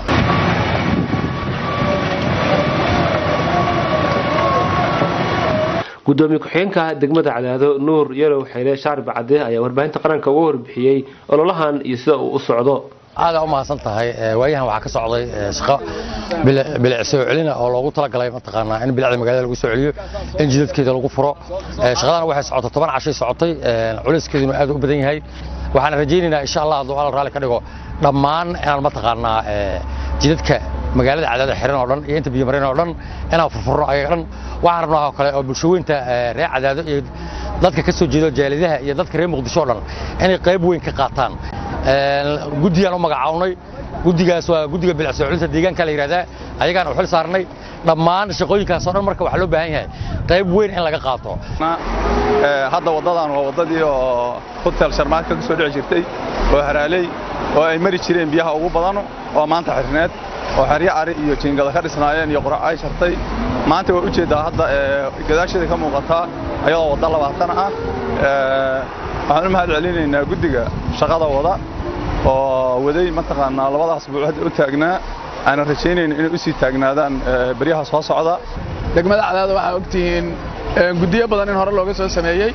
gudoomiye ku-xigeenka degmada cadaado nuur yalow xeyle shaarib cadde ayaa warbaahinta qaranka uga warbixiyey ololahan iyo sida uu u socdo aada u mahadsan tahay waayahan waxaa ka socday shaqo bilic soo celina oo loogu talagalay mataqaanaa in bilicda magaalada lagu soo celiyo in jidadkeeda lagu furo shaqadana waxay socotay toban cashay socotay culeyskeeduna aad u badan yahay waxaan rajaynaynaa insha allah hadduu alla raalli ka dhigo dhammaan inaan mataqaanaa jidadka magaalada cadaada xiran oo dhan iyo inta biyo mareen oo dhan inaan furfurno ayaga dhan waxaan rabnaa oo kale oo bulshaweynta reer cadaado iyo dadka ka soo jeedo jaaladaha iyo dadka reer muqdisho oo dhan inay qayb weyn ka qaataan guddiyaan u magacawnay guddigaas waa guddiga bilic soo celinta deegaanka la yidhahdaa ayagaan u xil saarnay dhammaan shaqooyinkaas oo dhan marka waxaa loo baahan yahay qayb weyn in laga qaato hadda waddadan waa waddadii oo hotel sharmaadka ka soo dhici jirtay oo haraaley oo ay mari jireen biyaha ugu badan oo maanta xirneed oo xeryo cari iyo jiingada ka dhisnaayeen iyo qurac ay shartay maanta waa ujeeddaa hadda gadaasheeda ka muuqataa ayadoo wadda labaatan ah waxaan u mahad celinaynaa guddiga shaqada wada oo waday mataqaanaa labadaas buuc hadda u taagnaa aanan rajaynayno inay u sii taagnaadaan beryaha soo socda degmada cadaada waxaa ogtihiin guddiyo badan in hore looga soo sameeyey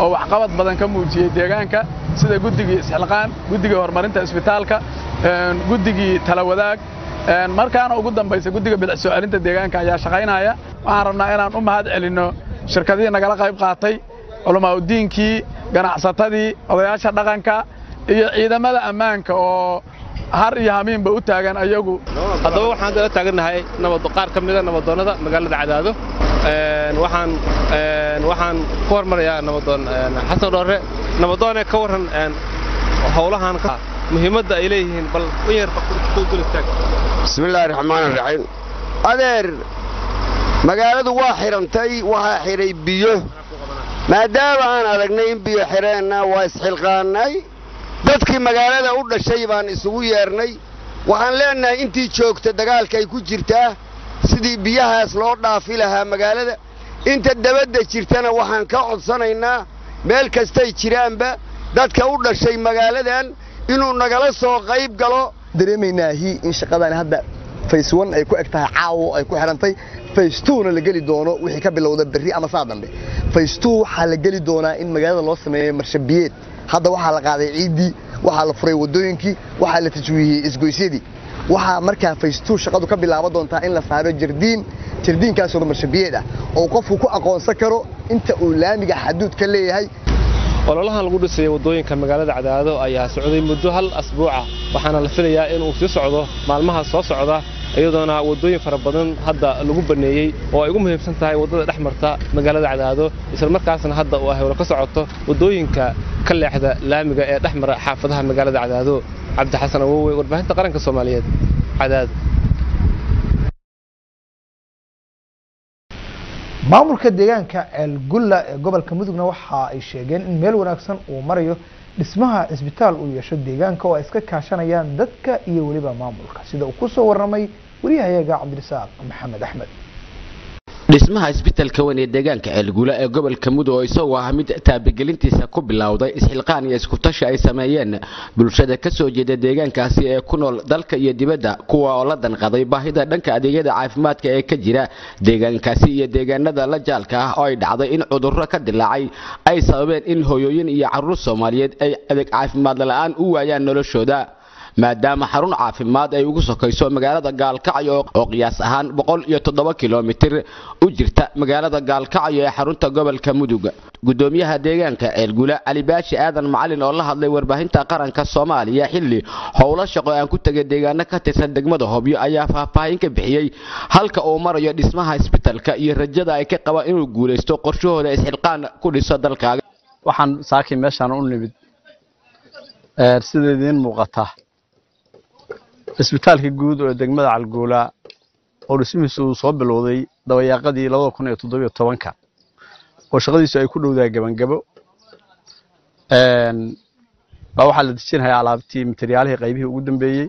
oo waxqabad badan ka muujiyey deegaanka sida guddigii isxilqaan guddigii horumarinta isbitaalka guddigii talawadaag markaana ugu dambaysa guddiga bilic soo celinta deegaanka ayaa shaqaynaya waxaan rabnaa inaan u mahad celinno shirkadihii nagala qayb qaatay culamaauddiinkii ganacsatadii odayaasha dhaqanka iyo ciidamada ammaanka oo har iyo hamiinba u taagan ayagu haddaba waxaan dala taagannahay nabad qaar ka mida nabadoonnada magaalada cadaado waxaan waxaan ku hormarayaa nabadoon xasan dhoore nabadoone ka warran howlahan muhiimadda ay leeyihiin bal u yar istaag bismillaahi raxmaani raxiim adeer magaaladu waa xidhantay waxaa xidhay biyo maadaama aan aragnay in biyo xidheenna waa isxilqaannay dadkii magaalada u dhashay baan isugu yeernay waxaan leennahay intii joogta dagaalkay ku jirtaa sidii biyahaas loo dhaafi lahaa magaalada inta dabadda jirtana waxaan ka codsanaynaa meel kastay jiraanba dadka u dhashay magaaladan inuu nagala soo qayb galo dareemaynaahi in shaqadan hadda fays one ay ku eg tahay caawo ay ku xidhantay fays twona la geli doono wixii ka bilowda berri ama saa dambe fays two waxaa la geli doonaa in magaalada loo sameeyo marshabiyeed hadda waxaa la qaaday ciiddii waxaa la furay waddooyinkii waxaa la tajwiihiyey isgoysyadii waxaa markaa fays two shaqadu ka bilaaban doontaa in la saaro jardiin jardiinkaasoo marshabiyeed ah oo qofku ku aqoonsan karo inta uu laamiga xaduud ka leeyahay ololahan lagu dhisay waddooyinka magaalada cadaado ayaa socday muddo hal asbuuca waxaana la filayaa inuu sii socdo maalmaha soo socda iyadoona waddooyin fara badan hadda lagu banneeyey oo ay ugu muhiimsan tahay waddada dhex marta magaalada cadaado islamarkaasna hadda uu hawlo ka socoto waddooyinka ka leexda laamiga ee dhex mara xaafadaha magaalada cadaado cabdixasan awowe warbaahinta qaranka soomaaliyeed cadaado maamulka deegaanka ceelgulla ee gobolka mudugna waxa ay sheegeen in meel wanaagsan uu marayo dhismaha cisbitaal uu yeesho deegaanka oo ay iska kaashanayaan dadka iyo weliba maamulka sida uu kusoo warramay wariyahayaga cabdirasaaq maxamed axmed dhismaha isbitaalka weyn ee deegaanka ceelguula ee gobolka mudug oo isagoo ah mid taabagelintiisa ku bilowday isxilqaan iyo iskutashi ay sameeyeen bulshada ka soo jeeda deegaankaasi ee ku nool dalka iyo dibadda kuwa oo la danqaday baahida dhanka adeegyada caafimaadka ee ka jira deegaankaasi iyo deegaanada la jaalka ah oo ay dhacday in cudurro ka dilaacay ay sababeen in hooyooyin iyo carruur soomaaliyeed ay adeeg caafimaad la'aan u waayaan noloshooda maadaama xarun caafimaad ay ugu sokayso magaalada gaalkacyo oo qiyaas ahaan boqol iyo toddoba kilomitir u jirta magaalada gaalkacyo ee xarunta gobolka mudug gudoomiyaha deegaanka ceelgula cali baashi aadan macalin oo la hadlay warbaahinta qaranka soomaaliya xilli howlo shaqo aan ku tegay deegaano ka tirsan degmada hobyo ayaa faahfaahin ka bixiyey halka uu marayo dhismaha isbitalka iyo rajada ay ka qabaan inuu guulaysto qorshahooda isxilqaan ku dhiso dalkaaga waxaan saakiin meeshaan u nimid sida idiin muuqata isbitaalka guud oo degmada calguula oo dhismihiisu uu soo bilowday dabayaaqadii labada kun iyo toddobiyo tobanka oo shaqadiisu ay ku dhowdahay gebangabo baa waxaa la dejinhayaa alaabtii materyaalihii qaybihii ugu dambeeyey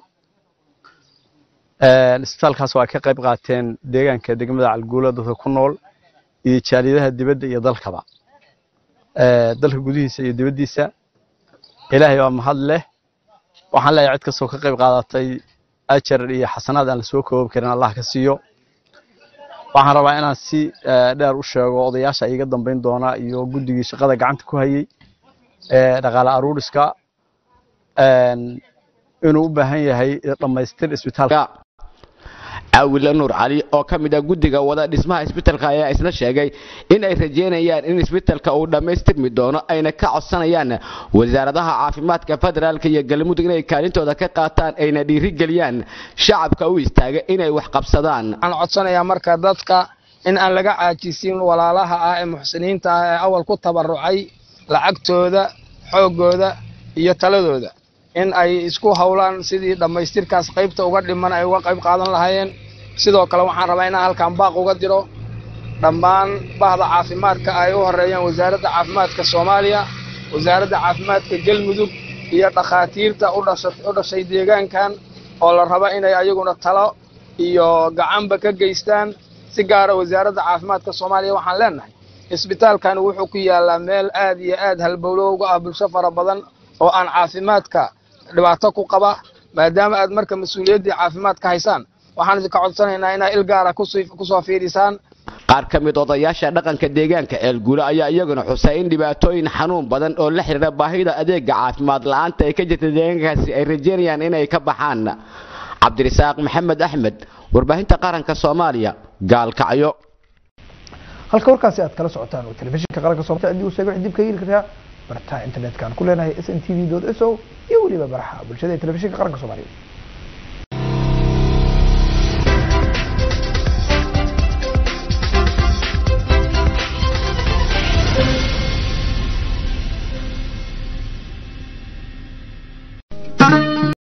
isbitaalkaas waa ka qayb qaateen deegaanka degmada calguula dadka ku nool iyo jaaliyadaha dibadda iyo dalkaba dalka gudihiisa iyo dibaddiisa ilaahay baa mahad leh waxaan leeyahay cid kastoo ka qayb qaadatay ajar iyo xasanaad aan la soo koobi karin allah ka siiyo waxaan rabaa inaan si dheer u sheego odayaasha iga dambayn doona iyo guddigii shaqada gacanta ku hayey dhaqaale aruuriska inuu u baahan yahay dhammaystir isbitaalka caawile nuur cali oo ka mid ah guddiga wada dhismaha isbitalka ayaa isna sheegay in ay rajeynayaan in isbitalka uu dhammaystirmi doono ayna ka codsanayaan wasaaradaha caafimaadka federaalka iyo galmudug inay kaalintooda ka qaataan ayna dhiirigeliyaan shacabka u istaaga inay wax qabsadaan waxaan codsanayaa marka dadka in aan laga caajisin walaalaha ah ee muxsiniinta ah ee awal ku tabarucay lacagtooda xooggooda iyo taladooda in ay isku howlaan sidii dhammaystirkaas qaybta uga dhiman ay uga qayb qaadan lahaayeen sidoo kale waxaan rabaa inaan halkan baaq uga diro dhammaan bahda caafimaadka ay u horeeyaan wasaaradda caafimaadka soomaaliya wasaaradda caafimaadka galmudug iyo dhakhaatiirta u dhashay deegaankan oo la raba inay ayaguna talo iyo gacanba ka geystaan si gaara wasaaradda caafimaadka soomaaliya waxaan leenahay isbitaalkan wuxuu ku yaallaa meel aad iyo aad halbowlo uga ah bulsho fara badan oo aan caafimaadka dhibaato ku qaba maadaama aad marka mas-uuliyaddii caafimaadka haysaan waxaan idinka codsanaynaa inaa il gaara kusoo fiidhisaan qaar ka mid odayaasha dhaqanka deegaanka eelguule ayaa iyaguna xusay in dhibaatooyin xanuun badan oo la xidhiira baahida adeega caafimaad la-aanta ay ka jirta deegaankaasi ay rajeynayaan inay ka baxaan cabdirisaaq maxamed axmed warbaahinta qaranka soomaaliya gaalkacyo halka warkaasi aad kala socotaan oo telefishinka qaranka Soomaaliya haddii uu sheego dib ka heli karaa barta internetka aan ku leenahay sntv.so iyo weliba baraha bulshada ee telefishinka qaranka Soomaaliya